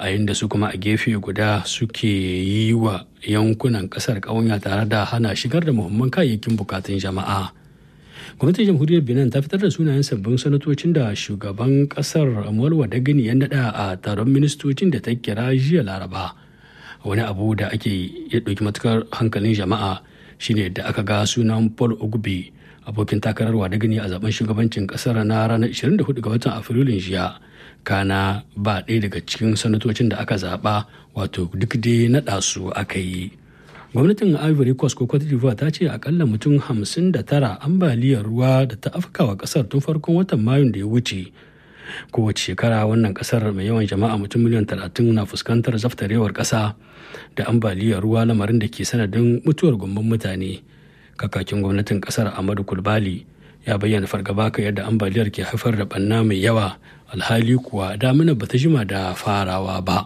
a inda su kuma a gefe guda suke yi wa yankunan kasar ƙawanya tare da hana shigar da muhimman kayayyakin bukatun jama'a gwamnatin jamhuriyar benin ta fitar da sunayen sabbin sanatocin da shugaban kasar amuwar wadagani ya naɗa a taron ministocin da ta kira jiya laraba wani abu da ake ya ɗauki matukar hankalin jama'a shine da aka ga sunan paul ogbe abokin takarar wadagani a zaben shugabancin kasar na ranar 24 ga watan afrilun jiya kana ba ɗaya daga cikin sanatocin da aka zaɓa wato duk dai naɗa su aka yi gwamnatin ivory coast ko cote d'ivoire ta ce akalla mutum 59 ambaliyar ruwa da ta afkawa kasar tun farkon watan mayun da ya wuce kowace shekara wannan kasar mai yawan jama'a mutum miliyan 30 na fuskantar zaftarewar kasa da ambaliyar ruwa lamarin da ke sanadin mutuwar gumban mutane kakakin gwamnatin kasar amadu kulbali ya bayyana fargaba kan yadda ambaliyar ke haifar da banna mai yawa alhali kuwa damina bata jima da farawa ba.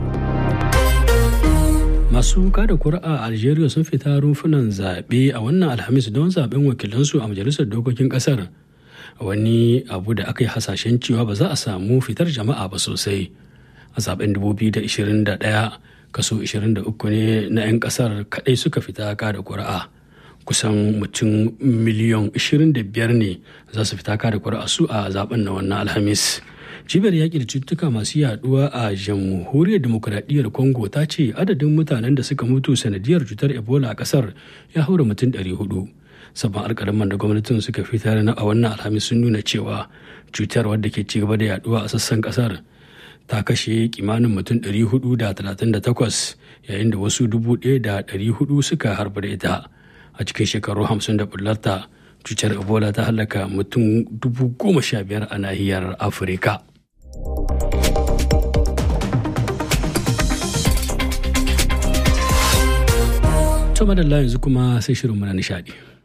masu kada kuri'a a algeria sun fita rumfunan zaɓe a wannan alhamis don zaɓen wakilansu a majalisar dokokin ƙasar wani abu da aka yi hasashen cewa ba za a samu fitar jama'a ba sosai a zaɓen 2021 kaso 23 ne na 'yan ƙasar kaɗai suka fita kada kuri'a kusan mutum miliyan 25 ne za su fita kada kuri'a su a zaɓen na wannan alhamis cibiyar yaƙi da cututtuka masu yaduwa a jamhuriyar demokuraɗiyyar congo ta ce adadin mutanen da suka mutu sanadiyar cutar ebola a ƙasar ya haura mutum 400 sabon alƙalaman da gwamnatin suka fitar na a wannan alhamis sun nuna cewa cutar wadda ke ci gaba da yaduwa a sassan ƙasar ta kashe kimanin mutum 438 yayin da wasu 1,400 suka harba da ita a cikin shekaru 50 da bullarta cutar ebola ta halaka mutum 15,000 a nahiyar afirka To madalla yanzu kuma sai shirin na nishadi.